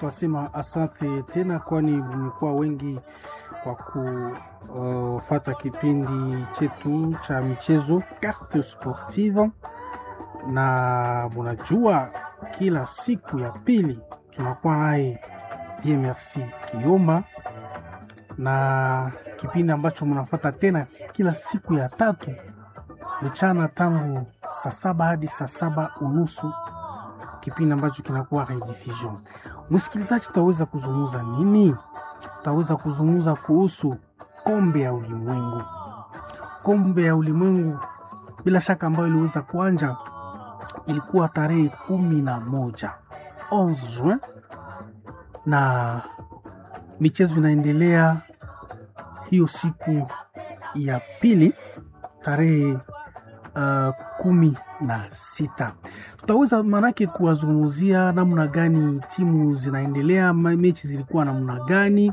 twasema asante tena, kwani mmekuwa wengi kwa kufata kipindi chetu cha michezo Carte Sportive, na munajua kila siku ya pili tunakuwa naye Dieu Merci Kiomba, na kipindi ambacho mnafata tena kila siku ya tatu mchana tangu saa saba hadi saa saba unusu kipindi ambacho kinakuwa rediffusion. Msikilizaji, tutaweza kuzungumza nini? Tutaweza kuzungumza kuhusu kombe ya ulimwengu, kombe ya ulimwengu bila shaka ambayo iliweza kuanja, ilikuwa tarehe kumi na moja 11 Juin, na michezo inaendelea hiyo siku ya pili tarehe uh, kumi na sita tutaweza manake kuwazungumzia namna gani timu zinaendelea, mechi zilikuwa namna gani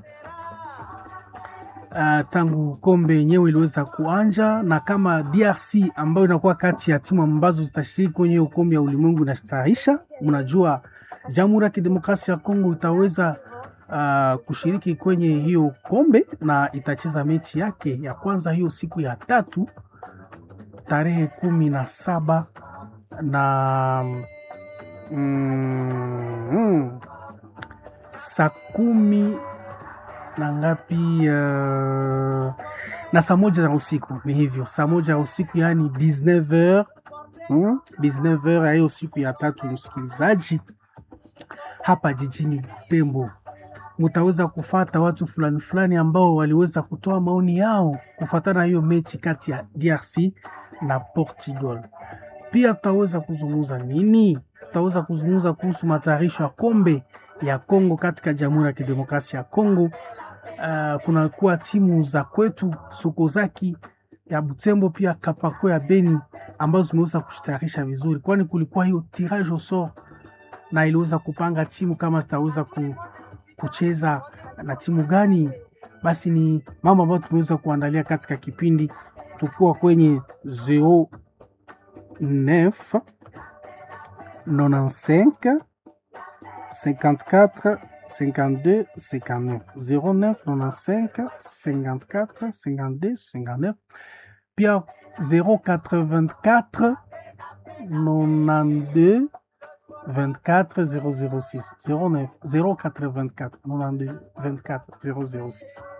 uh, tangu kombe yenyewe iliweza kuanja, na kama DRC ambayo inakuwa kati ya timu ambazo zitashiriki kwenye hiyo kombe ya ulimwengu inastarisha. Mnajua Jamhuri ya Kidemokrasia ya Kongo itaweza uh, kushiriki kwenye hiyo kombe na itacheza mechi yake ya kwanza hiyo siku ya tatu tarehe kumi na saba na mm, mm, saa kumi na ngapi uh, na saa moja za usiku ni hivyo, saa moja ya usiku yaani 19h mm, 19h ya hiyo siku ya tatu, msikilizaji, hapa jijini Tembo mutaweza kufata watu fulani fulani ambao waliweza kutoa maoni yao kufatana hiyo mechi kati ya DRC na Portugal. Pia tutaweza kuzungumza nini? Tutaweza kuzungumza kuhusu matayarisho ya kombe ya Kongo katika Jamhuri ya Kidemokrasia ya Kongo. Uh, kunakuwa timu za kwetu Sokozaki ya Butembo pia Kapako ya Beni ambazo zimeweza kujitayarisha vizuri, kwani kulikuwa hiyo tirage au sort na iliweza kupanga timu kama zitaweza ku, kucheza na timu gani. Basi ni mambo ambayo tumeweza kuandalia katika kipindi tukiwa kwenye 09 95 54 52 59 09 95 54 52 59 pia 084 92 24 006 09 084 92 24 006